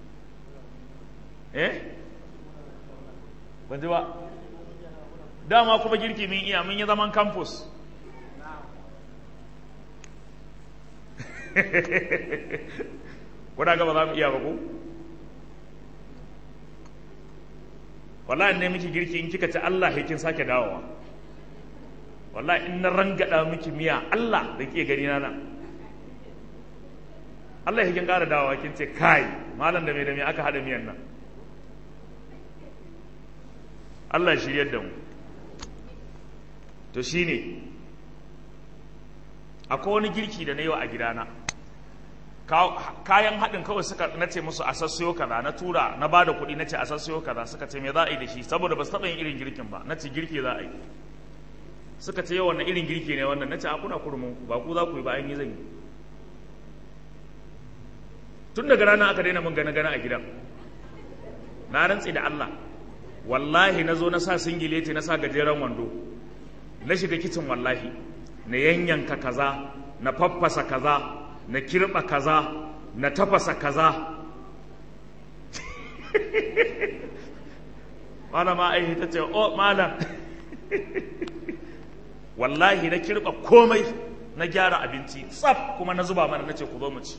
eh ban ji ba dama kuma girki min iya mun yi zaman campus kuna gaba za mu iya ba ku wallahi ne miki girki in kika ci Allah kin sake dawowa wallahi in na rangada miki miya Allah da ke gani na nan Allah ya kin ƙara dawowa kin ce kai malam da me da me aka hada miyan nan Allah ya shiryar da mu to shine akwai wani girki da na yi wa a gidana kayan haɗin kawai suka na ce musu a sassayo kaza na tura na ba da kuɗi na ce a sassayo kaza suka ce me za a yi da shi saboda ba su taɓa yin irin girkin ba na ce girki za a yi suka ce yau wannan irin girki ne wannan na ce a kuna kurmin ba ku za ku yi ba an yi zan yi tun daga rana aka daina min gane gane a gidan na rantsi da Allah wallahi na zo na sa singileti na sa gajeren wando na shiga kicin wallahi na yanyanka kaza na faffasa kaza na kirɓa kaza na tafasa kaza malama ai ta ce o malam wallahi na kirɓa komai na gyara abinci tsaf kuma na zuba mana na ce ku zo mu ci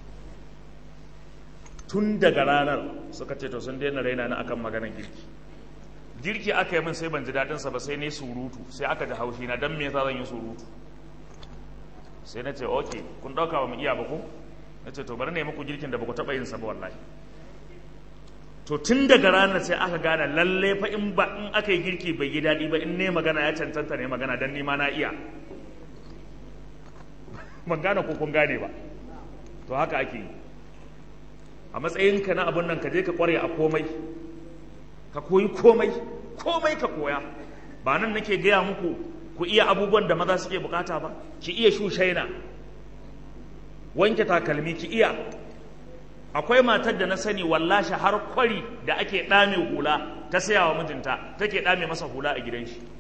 tun daga ranar suka ce to sun daina raina ni akan maganar girki girki aka yi min sai ban ji daɗinsa ba sai ne surutu sai aka ji haushi na dan me yasa zan yi surutu sai na ce ok kun ɗauka ba mu iya ba ku na ce to bari ne muku girkin da ba ku taɓa yin sa ba wallahi to tun daga ranar sai aka gane lalle fa in ba in aka yi girki bai yi daɗi ba in ne magana ya cancanta ne magana dan ni ma na iya ban gane ko kun gane ba to haka ake yi a matsayinka na abun nan ka je ka kware a komai ka koyi komai komai ka koya ba nan nake gaya muku ku iya abubuwan da maza suke bukata ba ki iya shushaina wanke takalmi ki iya akwai matar da na sani wallashi har kwari da ake ɗame hula ta saya wa mijinta take ɗame masa hula a gidan shi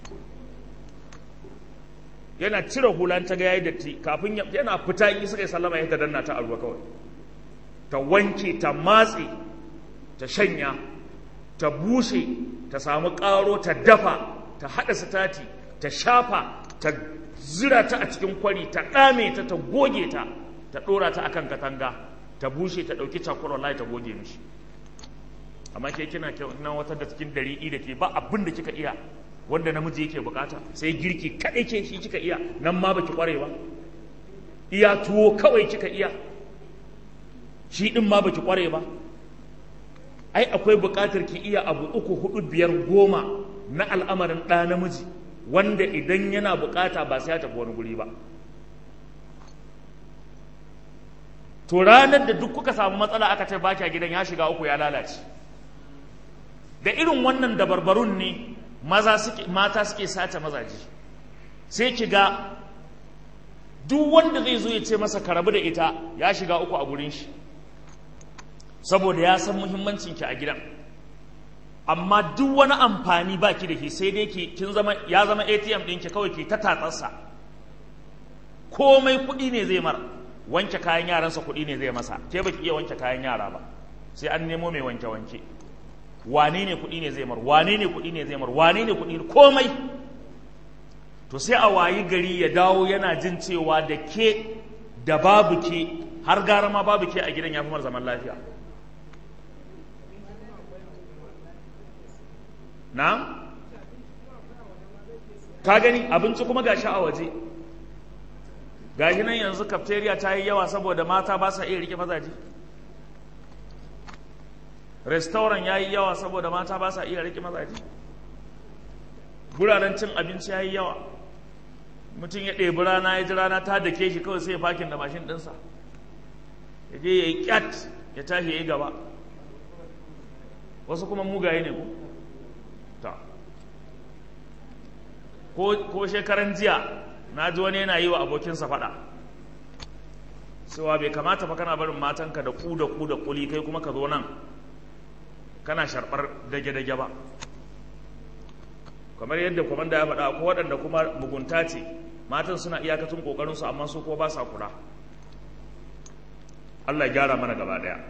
yana cire hula ta ga yayi datti kafin yana fita in suka yi sallama ya ta danna ta a ruwa kawai ta wanke ta matse ta shanya ta bushe ta samu ƙaro ta dafa ta haɗa sitati ta shafa ta zira ta a cikin kwari ta ɗame ta ta goge ta ta ɗora ta akan katanga ta bushe ta ɗauki cakwar wallahi ta goge mishi amma ke kina nan wata da cikin dari'i da ke ba abin da kika iya wanda namiji yake bukata sai girki kaɗai ke shi kika iya nan ma baki kware ba iya tuwo kawai kika iya shi ɗin ma baki kware ba ai akwai buƙatar ki iya abu uku hudu biyar goma na al'amarin ɗa namiji wanda idan yana buƙata ba sai ya tafi wani guri ba to ranar da duk kuka samu matsala aka ce baki a gidan ya shiga uku ya lalace da irin wannan dabarbarun ne maza suke mata suke sace mazaje sai ki ga duk wanda zai zo ya ce masa ka rabu da ita ya shiga uku a gurin shi saboda ya san muhimmancin ki a gidan amma duk wani amfani ba ki da shi sai dai ki kin zama ya zama ATM ɗinki kawai ki ta tatsarsa komai kuɗi ne zai mar wanke kayan yaransa kuɗi ne zai masa ke baki iya wanke kayan yara ba sai an nemo mai wanke wanke wane ne kuɗi ne zai mar wane ne kuɗi ne zai mar wane ne kuɗi komai to sai a wayi gari ya dawo yana jin cewa da ke da babu ke har gara ma babu ke a gidan ya fi mar zaman lafiya na ka gani abinci kuma gashi a waje gashi nan yanzu cafeteria ta yi yawa saboda mata ba sa iya rike mazaje restaurant ya yi yawa saboda mata ba sa iya rike mazaje guraren cin abinci ya yi yawa mutum ya ɗebi rana ya ji rana ta dake shi kawai sai ya fakin da mashin ɗinsa ya je ya yi ƙyat ya tashi ya yi gaba wasu kuma mugaye ne ko ta ko shekaran jiya na ji wani yana yi wa abokinsa faɗa cewa bai kamata fa kana barin matanka da ku da ku da kuli kai kuma ka zo nan kana sharɓar dage-dage ba kamar yadda kwamanda ya faɗa ko waɗanda kuma mugunta ce matan suna iyakacin ƙoƙarinsu amma su ko ba sa kula Allah ya gyara mana gaba ɗaya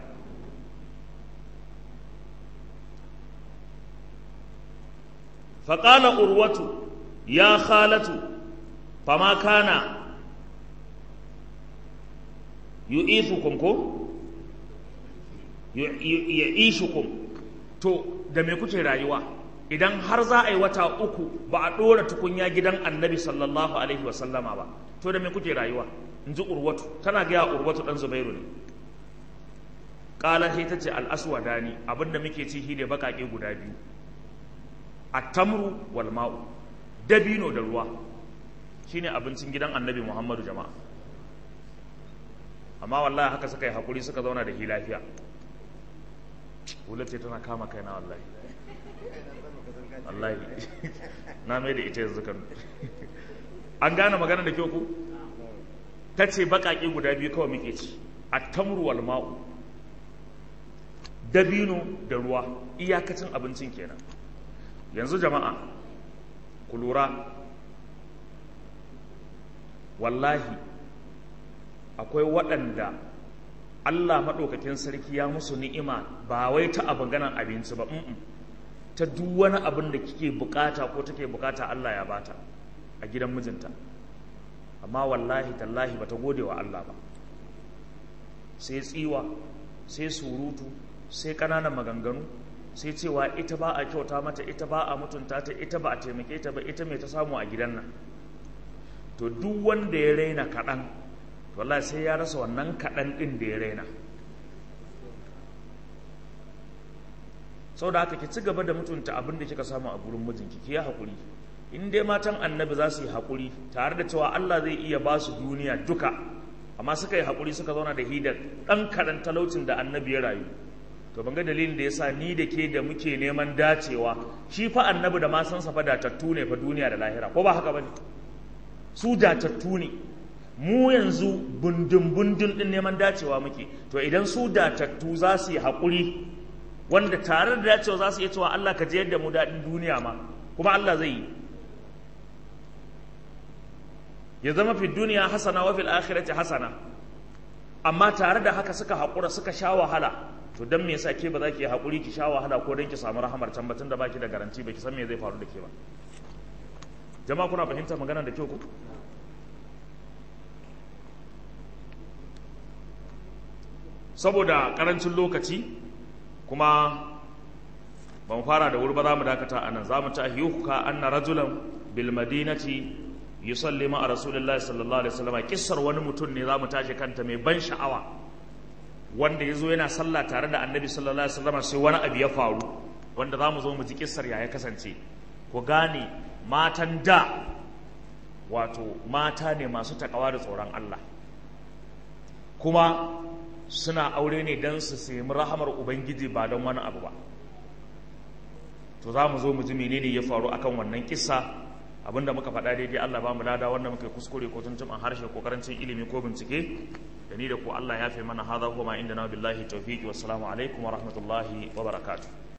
faƙala urwatu ya khalatu fama kana yu'ithukum ko yu'ishukum to da me kuke rayuwa idan har za a yi wata uku ba a ɗora tukunya gidan annabi sallallahu alaihi wasallama ba to da me kuke rayuwa in ji urwatu tana gaya urwatu ɗan zubairu ne ƙala sai ta ce al'aswadani abinda muke ci shi ne baƙaƙe guda biyu a tamru wal ma'u dabino da ruwa shine abincin gidan annabi muhammadu jama'a amma wallahi haka suka yi haƙuri suka zauna da shi lafiya ce tana kama kaina wallahi wallahi na mai da ita yanzu kan an gane magana da kyau ku ta ce baƙaƙe guda biyu kawai muke ci a tamru wal ma'u dabino da ruwa iyakacin abincin kenan yanzu jama'a ku lura wallahi akwai waɗanda Allah maɗaukakin sarki ya musu ni'ima ba wai ta abin ganan abinci ba ta duk wani abin da kike bukata ko take bukata Allah ya bata a gidan mijinta amma wallahi tallahi bata gode wa Allah ba sai tsiwa sai surutu sai ƙananan maganganu sai cewa ita ba a kyauta mata ita ba a mutunta ta ita ba a taimake ta ba ita mai ta samu a gidan nan to duk wanda ya raina kaɗan wallahi sai ya rasa wannan kaɗan ɗin da ya raina sau da haka ki ci gaba da mutunta abin da kika samu a gurin mijinki ki yi haƙuri in dai matan annabi za su yi haƙuri tare da cewa Allah zai iya ba su duniya duka amma suka yi haƙuri suka zauna da hidar ɗan kaɗan talaucin da annabi ya rayu to ban ga dalilin da yasa ni da ke da muke neman dacewa shi fa annabi da ma san sa fa datattu ne fa duniya da lahira ko ba haka bane su datattu ne mu yanzu bundun bundun din neman dacewa muke to idan su datattu za su yi haƙuri wanda tare da dacewa za su iya cewa Allah ka jiyar da mu daɗin duniya ma kuma Allah zai yi ya zama fi duniya hasana wa fil akhirati hasana amma tare da haka suka haƙura suka sha wahala to dan me yasa ke ba za ki haƙuri ki sha wahala ko dan ki samu rahamar can batun da baki da garanti ba ki san me zai faru da ke ba jama'a kuna fahimtar magana da kyau ku saboda karancin lokaci kuma ba mu fara da wuri ba za mu dakata a nan za mu ta ayyuka anna rajulan bil madinati yusalli ma rasulullahi sallallahu alaihi wasallam kissar wani mutum ne za mu tashi kanta mai ban sha'awa wanda ya zo yana sallah tare da annabi sallallahu alaihi wasallam sai wani abu ya faru wanda za mu zo mu ji kissar ya kasance ku gane matan da wato mata ne masu takawa da tsoron Allah kuma suna aure ne don su sami rahamar ubangiji ba don wani abu ba to za mu zo mu ji menene ya faru akan wannan kissa abinda muka faɗa daidai Allah ba mu lada wanda muka kuskure ko tuntuɓan harshe ko karancin ilimi ko bincike da ni da ku Allah ya fi mana hadha kuma inda na billahi tawfiqi wassalamu alaikum wa rahmatullahi wa barakatuh